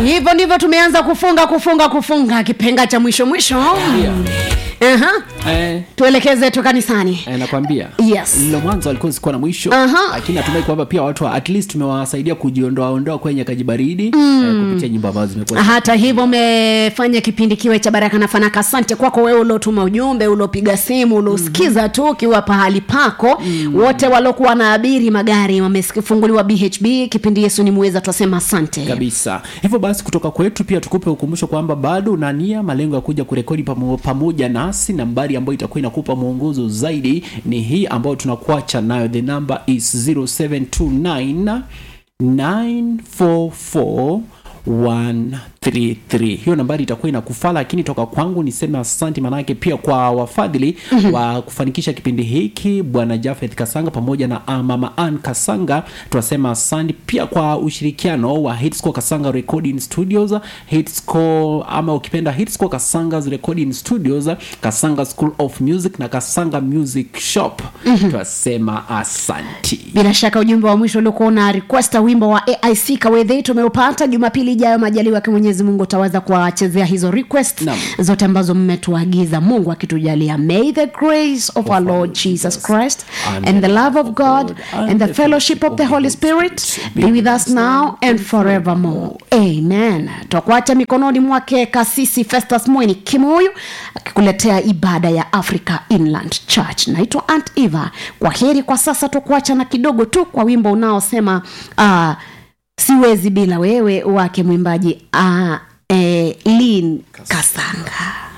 hivyo ndivyo tumeanza kufunga kufunga kufunga kipenga cha mwisho mwisho Aha. eh, tuelekeze tu kanisani eh, nakwambia Yes. lilo mwanzo alikuwa sikuwa na mwisho Aha. lakini natumai kwamba pia watu wa- at least tumewasaidia kujiondoaondoa kwenye kajibaridi mm. eh, kupitia nyimbo ambazo zimekuwa hata hivyo umefanya kipindi kiwe cha baraka na fanaka asante kwako wewe uliotuma ujumbe uliopiga simu uliosikiza tu ukiwa pahali pako wote waliokuwa wanaabiri magari wamefunguliwa bhb kipindi yesu ni muweza twasema asante kabisa hivyo basi kutoka kwetu pia tukupe ukumbusho kwamba bado una nia malengo ya kuja kurekodi pamo, pamoja nasi nambari ambayo itakuwa inakupa mwongozo zaidi ni hii ambayo tunakuacha nayo the number is 0729 944 133 hiyo nambari itakuwa inakufaa lakini toka kwangu niseme asante manake pia kwa wafadhili mm-hmm. wa kufanikisha kipindi hiki bwana jafeth kasanga pamoja na ah, mama an kasanga tunasema asante pia kwa ushirikiano wa hitsco kasanga recording studios hitsco ama ukipenda hitsco kasangas recording studios kasanga school of music na kasanga music shop mm-hmm. tunasema asanti bila shaka ujumbe wa mwisho uliokuwa una requesta wimbo wa aic kawedhei tumeupata jumapili ijayo majaliwa yake mwenyezi mungu utaweza kuwachezea hizo request Naam. zote ambazo mmetuagiza mungu akitujalia may the grace of our lord jesus christ and the love of god and the fellowship of the holy spirit be with us now and forevermore amen twakuacha mikononi mwake kasisi festus mweni kimuyu akikuletea ibada ya africa inland church naitwa ant eva kwa heri kwa sasa tukuacha na kidogo tu kwa wimbo unaosema uh, siwezi bila wewe wake mwimbaji uh, eh, lin kasanga